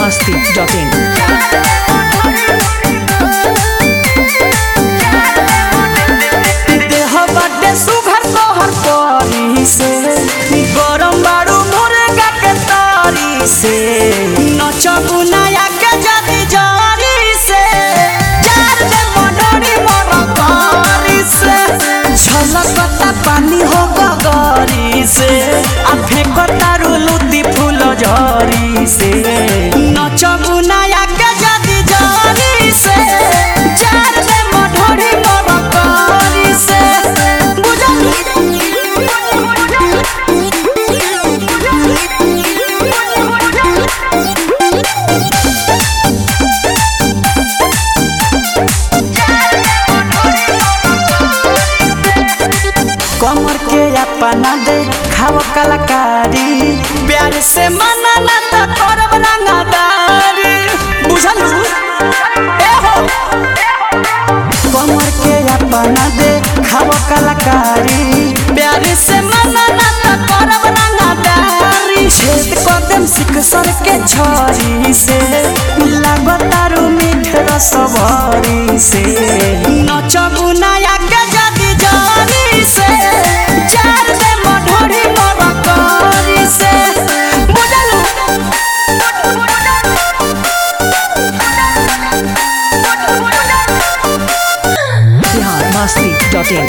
masti.in. देह बाटे सुघर तोहर परी से गरम बारू मुर्गा के तारी से नचबू नया के जदी जारी से जार दे मनोरी मरकारी से झलकता पानी हो गगरी से आ फेंकता रुलुती फूल झरी से नचबू नया के जदी जारी से जार दे मनोरी मरकारी से कमर के अपना दे खाव कलाकारी प्यार से मनाना त करब रंगदारी बुझल ए हो कमर के अपना दे खाव कलाकारी प्यार से मनाना त करब रंगदारी छेद कदम सिख सर के छरी से लागतारू मीठ रसभरी से नचबू नया के जदी जारी से चार दे मढोरी मरकारी से बुझलू Bihar masti.in.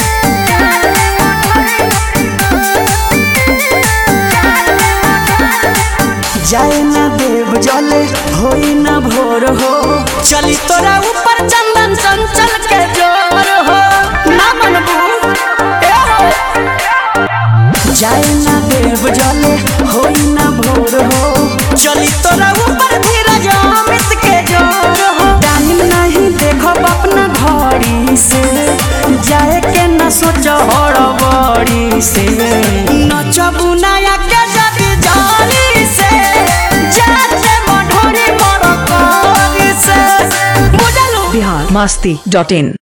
जाए न देव जले होई न भोर हो चली तोरा ऊपर चंदन चंचल के जोर हो ना मनबू ए हो जाए न देव जले होई न भोर हो चली तोरा ऊपर धीरज अमित के जोर हो टाइम नहीं देखो अपना घड़ी से जाए के न सोचो हड़बड़ी से नचबू नया के जदी जारी से जाते मढोरी मरकारी से बुझलू Bihar masti.in.